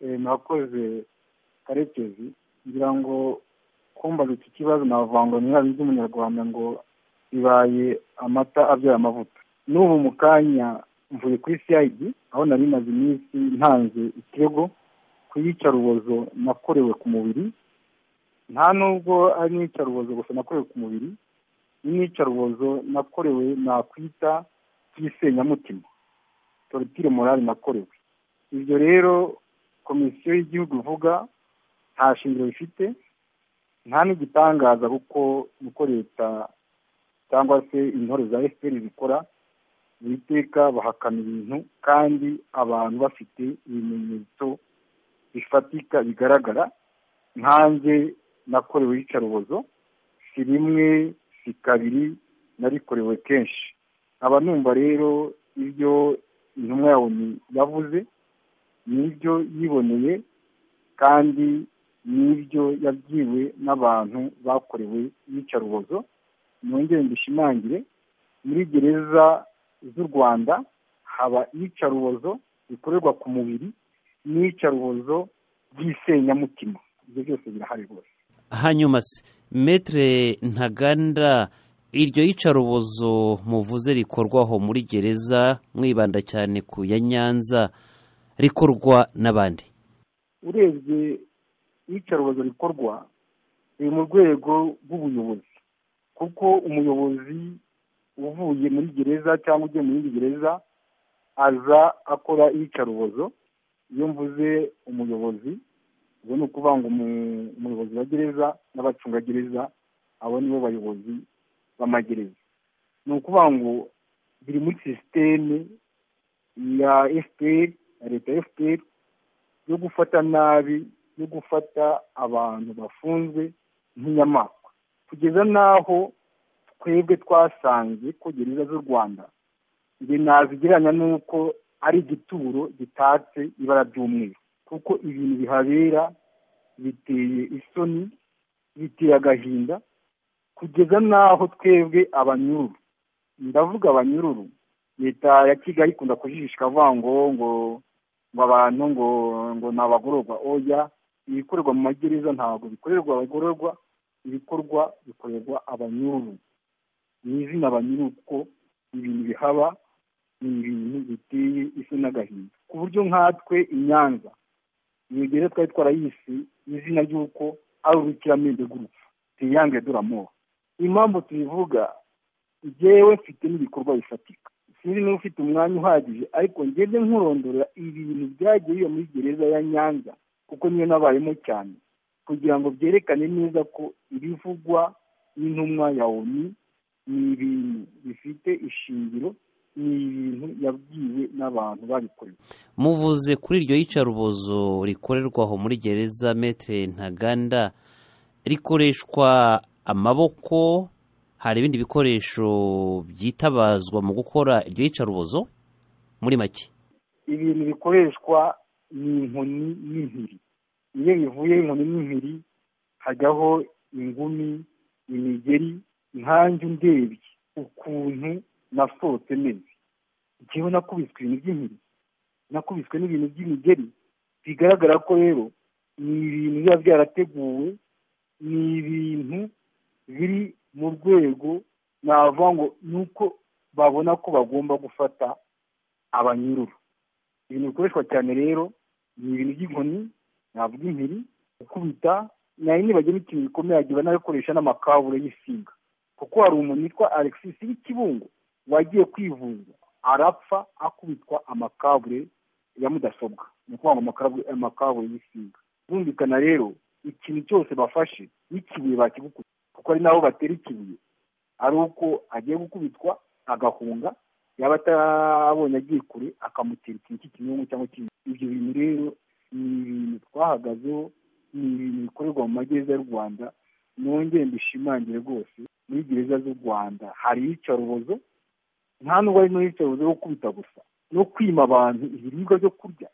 nakoze karekezi ngira ngo kumbaza iki kibazo navanga ntibabi by'umunyarwanda ngo bibaye amata abyara amavuta n'ubu mu kanya mvuye kuri cid aho nari maze iminsi ntanze ikirego ku iyicarubozo nakorewe ku mubiri nta nubwo ari n'iyicarubozo gusa nakorewe ku mubiri n'iyicarubozo nakorewe nakwita by'isenyamutima torotire morali nakorewe ibyo rero komisiyo y'igihugu ivuga nta shingiro bifite nta n'igitangaza kuko uko leta cyangwa se intore za efuperi zikora buri teka bahakana ibintu kandi abantu bafite ibimenyetso bifatika bigaragara nkanjye nakorewe iyicarubozo si rimwe si kabiri narikorewe kenshi aba numva rero ibyo intumwa yawe yavuze n'ibyo yiboneye kandi n'ibyo yabwiwe n'abantu bakorewe iyicarubozo mwongere mbishimangire muri gereza z'u rwanda haba iyicarubozo rikorerwa ku mubiri n'iyicarubozo ry'isenyamutima ibyo byose birahari rwose hanyuma se metere ntaganda iryo yicarubozo muvuze rikorwaho muri gereza mwibanda cyane ku ya nyanza rikorwa n'abandi urebye iyicarubozo rikorwa riri mu rwego rw'ubuyobozi kuko umuyobozi uvuye muri gereza cyangwa ugiye mu yindi gereza aza akora iyicarubozo iyo mvuze umuyobozi ubwo ni ukuvanga umuyobozi wa gereza n'abacungagereza abo nibo bayobozi b'amagereza ni ukuvuga ngo biri muri sisiteme ya efuperi ya leta ya efuperi yo gufata nabi yo gufata abantu bafunzwe nk'inyamaswa kugeza n'aho twebwe twasanze ko gereza z'u rwanda ibi nazigereranya n'uko ari igituro gitatse ibara ry'umweru kuko ibintu bihabera biteye isoni biteye agahinda kugeza n'aho twebwe abanyururu ndavuga abanyururu leta ya kigali ikunda kujijisha ikavuga ngo ngo ngo abantu ngo ngo ni abagororwa oya ibikorerwa mu magereza ntabwo bikorerwa abagororwa ibikorwa bikorerwa abanyururu ni izina abanyururu kuko ibintu bihaba ni ibintu biteye isi n'agahinda ku buryo nkatwe inyanza iyo gereza twari twarayise izina ry'uko ari urukiramende rw'urupfu tuyange duramora impamvu tubivuga ngewe mfite n'ibikorwa bifatika sinzi niba ufite umwanya uhagije ariko ngende nkurondorera ibintu byagiye biba muri gereza ya nyanza kuko niyo nabayemo cyane kugira ngo byerekane neza ko ibivugwa n'intumwa ya oni ni ibintu bifite ishingiro ni ibintu yabwiwe n'abantu babikorewe muvuze kuri iryo yicarubozo rikorerwaho muri gereza metere ntaganda rikoreshwa amaboko hari ibindi bikoresho byitabazwa mu gukora iryo yicarubozo muri make ibintu bikoreshwa ni inkoni n'impiri iyo bivuye inkoni n'impiri hajyaho ingumi imigeri nkanjye undebye ukuntu nasohotse neza njyewe nakubiswe ibintu by'impiri nakubiswe n'ibintu by'imigeri bigaragara ko rero ni ibintu biba byarateguwe ni ibintu biri mu rwego navuga ngo ni uko babona ko bagomba gufata abanyururu ibintu bikoreshwa cyane rero ni ibintu by'inkoni navuga impiri gukubita nayo nibagira n'ikintu gikomeye yagiye banakoresha n'amakabure y'isinga kuko hari umuntu witwa alexis w'ikibungo wagiye kwivuza arapfa akubitwa amakabure ya mudasobwa ni ukuvuga ngo amakabure y'isinga bumvikana rero ikintu cyose bafashe n'ikibuye bakigukubita kuko ari naho batera ikibuye ari uko agiye gukubitwa agahunga yaba atarabonye agiye kure akamutera ikintu cy'ikinyungu cyangwa ikindi ibyo bintu rero ni ibintu twahagazeho ni ibintu bikorerwa mu magereza y'u rwanda nongere mbishimangire rwose muri gereza z'u rwanda hari iyicarubozo nta nubwo ari n'iyicarubozo yo gukubita gusa no kwima abantu ibiribwa byo kurya